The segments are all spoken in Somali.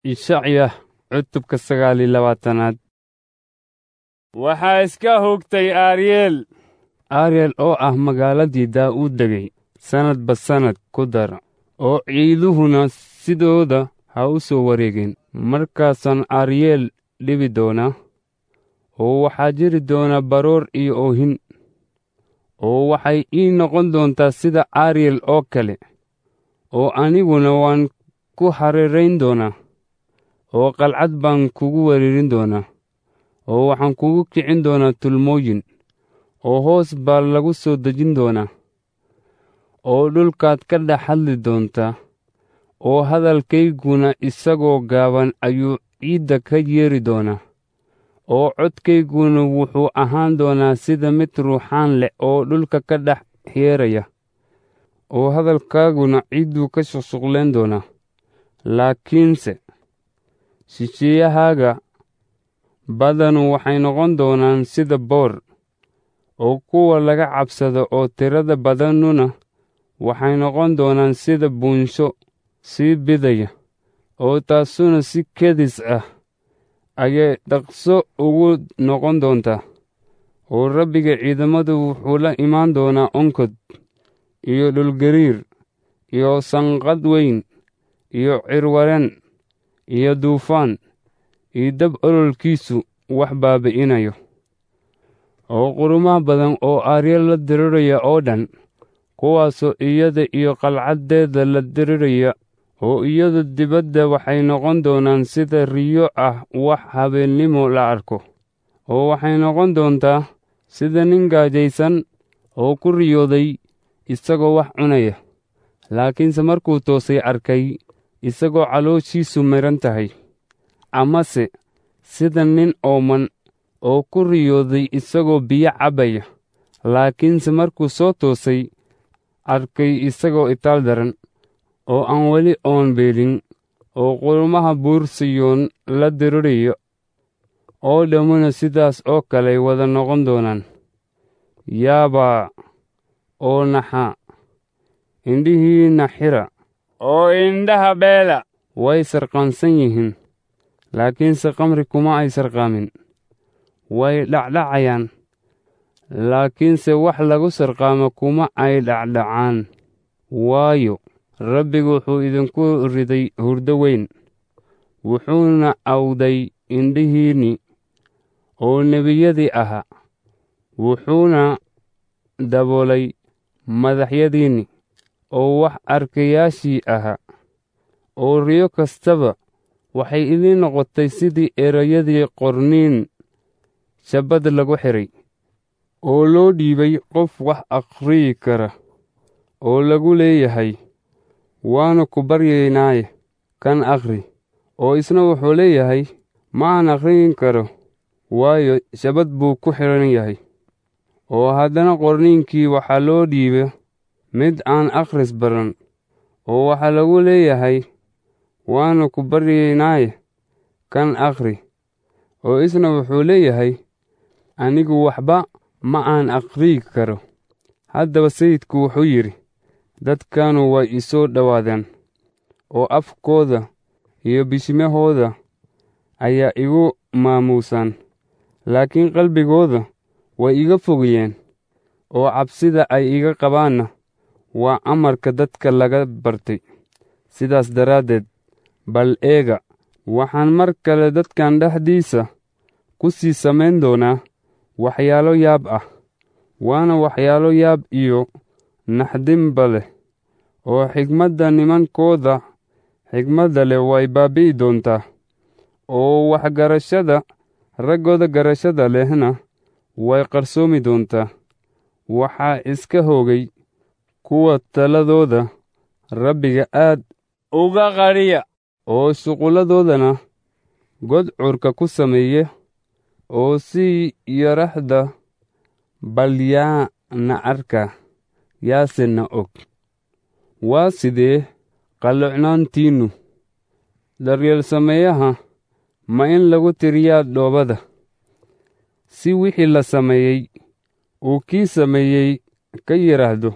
ishacya cutubka sagaal iyo labaatanaad waxaa iska hogtay aryeel aryeel oo ah magaaladii daa'uud degay sannadba sannad ku dara oo ciiduhuna sidooda ha u soo wareegeen markaasaan aryeel dhibi doonaa oo waxaa jiri doona baroor iyo oohin oo waxay ii noqon doontaa sida aryeel oo kale oo aniguna waan ku hareerayn doonaa oo qalcad baan kugu wereerin doonaa oo waxaan kugu kicin doonaa tulmooyin oo hoos baa lagu soo dejin doonaa oo dhulkaad ka dhex hadli doontaa oo hadalkayguna isagoo gaaban ayuu ciidda ka yeeri doonaa oo codkayguna wuxuu ahaan doonaa sida mid ruuxaan leh oo dhulka ka dhex yeeraya oo hadalkaaguna ciidduu ka shuqshuqleen doonaa laakiinse shisheeyahaaga badanu waxay noqon doonaan sida boor oo kuwa laga cabsado oo tirada badanuna waxay noqon doonaan sida buunsho sii bidaya oo taasuna si kedis ah ayay dhaqso ugu noqon doontaa oo rabbiga ciidamadu wuxuu la imaan doonaa onkod iyo dhulgariir iyo sanqadh weyn iyo cirwaren iyo duufaan iyo dab ololkiisu wax baabi'inayo oo qurumaha badan oo aryeel la diriraya oo dhan kuwaasoo iyada iyo qalcaddeeda la diriraya oo iyadu dibadda waxay noqon doonaan sida riyo ah wax habeennimo la arko oo waxay noqon doontaa sida nin gaajaysan oo ku riyooday isagoo wax cunaya laakiinse markuu toosay arkay isagoo calooshiisu midhan tahay amase sida nin ooman oo ku riyooday isagoo biyo cabbaya laakiinse markuu soo toosay arkay isagoo itaal daran oo aan weli oon beelin oo qurumaha buur siyoon la dirirayo oo dhammuna sidaas oo kaley wada noqon doonaan yaabaa oo naxa indhihiinna xira oo indhaha beela way sarqaansan yihiin laakiinse kamri kuma ay sarqaamin way dhacdhacayaan laakiinse wax lagu sarqaamo kuma ay dhacdhacaan waayo rabbigu wuxuu idinku riday hurdo weyn wuxuuna awday indhihiinni oo nebiyadii ahaa wuxuuna daboolay madaxyadiinni oo wax arkayaashii ahaa oo riyo kastaba waxay idiin noqotay sidii erayadii qorniin shabbad lagu xidhay oo loo dhiibay qof wax akhriyi kara oo lagu leeyahay waanu ku baryaynaaye kan akhri oo isna wuxuu leeyahay ma aan akhriyin karo waayo shabbad buu ku xidhan yahay oo haddana qorniinkii waxaa loo dhiiba mid aan akhris baran oo waxaa lagu leeyahay waanu ku baryaynaaye kan akhri oo isna wuxuu leeyahay anigu waxba ma aan akhriyi karo haddaba sayidku wuxuu yidhi dadkanu way i soo dhowaadeen oo afkooda iyo bishimahooda ayaa igu maamuusaan laakiin qalbigooda way iga fogiyeen oo cabsida ay iga qabaanna waa amarka dadka laga bartay sidaas daraaddeed bal eega waxaan mar kale dadkan dhexdiisa ku sii samayn doonaa waxyaalo yaab ah waana waxyaalo yaab iyo naxdinba leh oo xigmadda nimankooda xigmadda leh way baabi'i doontaa oo waxgarashada raggooda garashada lehna way qarsoomi doontaa waxaa iska hoogay kuwa taladooda rabbiga aad uga qadhiya oo shuqulladoodana godcurka ku sameeya oo si yaraxda balyaana arka yaasena og waa sidee qalloocnaantiinnu daryeel sameeyaha ma in lagu tiriyaa dhoobada si wixii la sameeyey uu kii sameeyey ka yidhaahdo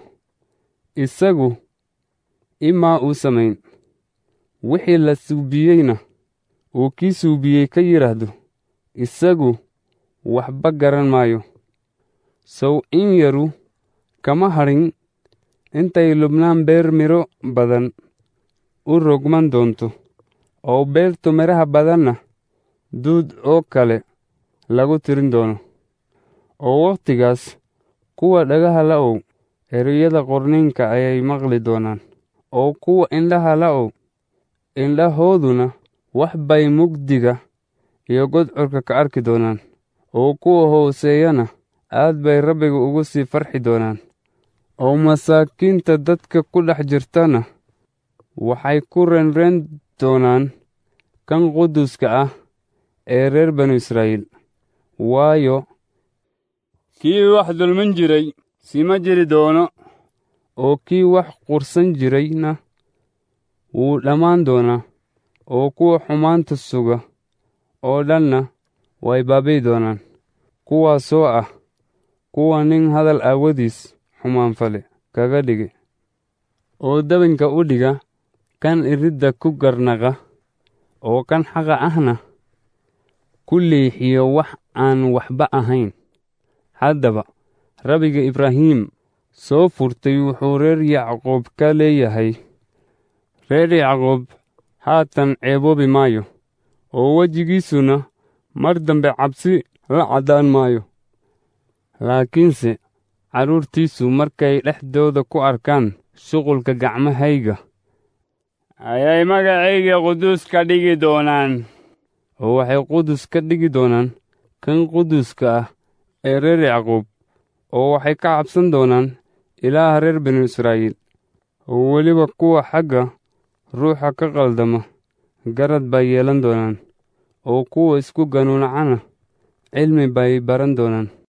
isagu imaa uu samayn wixii la suubiyeyna uu kii suubiyey ka yidhaahdo isagu waxba garan maayo sow in yaru kama hadhin intay lubnaan beer midho badan u rogman doonto oo beertu midhaha badanna duud oo kale lagu tirin doono oo wakhtigaas kuwa dhagaha la'ow ereyada qorniinka ayay maqli doonaan oo kuwa indhaha la'ow indhahooduna wax bay mugdiga iyo godcurka ka arki doonaan oo kuwa hooseeyana aad bay rabbiga ugu sii farxi doonaan oo masaakiinta dadka ku dhex jirtana waxay ku renren doonaan kan quduska ah ee reer banu israa'iil waayo kii wax dulmin jiray sima jiri doono oo kii wax qursan jirayna wuu dhammaan doonaa oo kuwa xumaanta suga oo dhanna way baabi'i doonaan kuwaasoo ah kuwa nin hadal aawadiis xumaan fale kaga dhigi oo dabinka u dhiga kan iridda ku garnaqa oo kan xaqa ahna ku leexiyo wax aan waxba ahayn haddaba rabbiga ibraahim soo furtay wuxuu reer yacqoob ka leeyahay reer yacqoob haatan ceeboobi maayo oo wejigiisuna mar dambe cabsi la caddaan maayo laakiinse carruurtiisu markay dhexdooda ku arkaan shuqulka gacmahayga ayay magacayga quduus ka dhigi doonaan oo waxay qudus ka dhigi doonaan kan quduska ah ee reer yacquub oo waxay ka cabsan doonaan ilaaha reer binu israa'iil oo weliba kuwa xagga ruuxa ka qaldama garad bay yeelan doonaan oo kuwa isku ganuunacana cilmi bay baran doonaan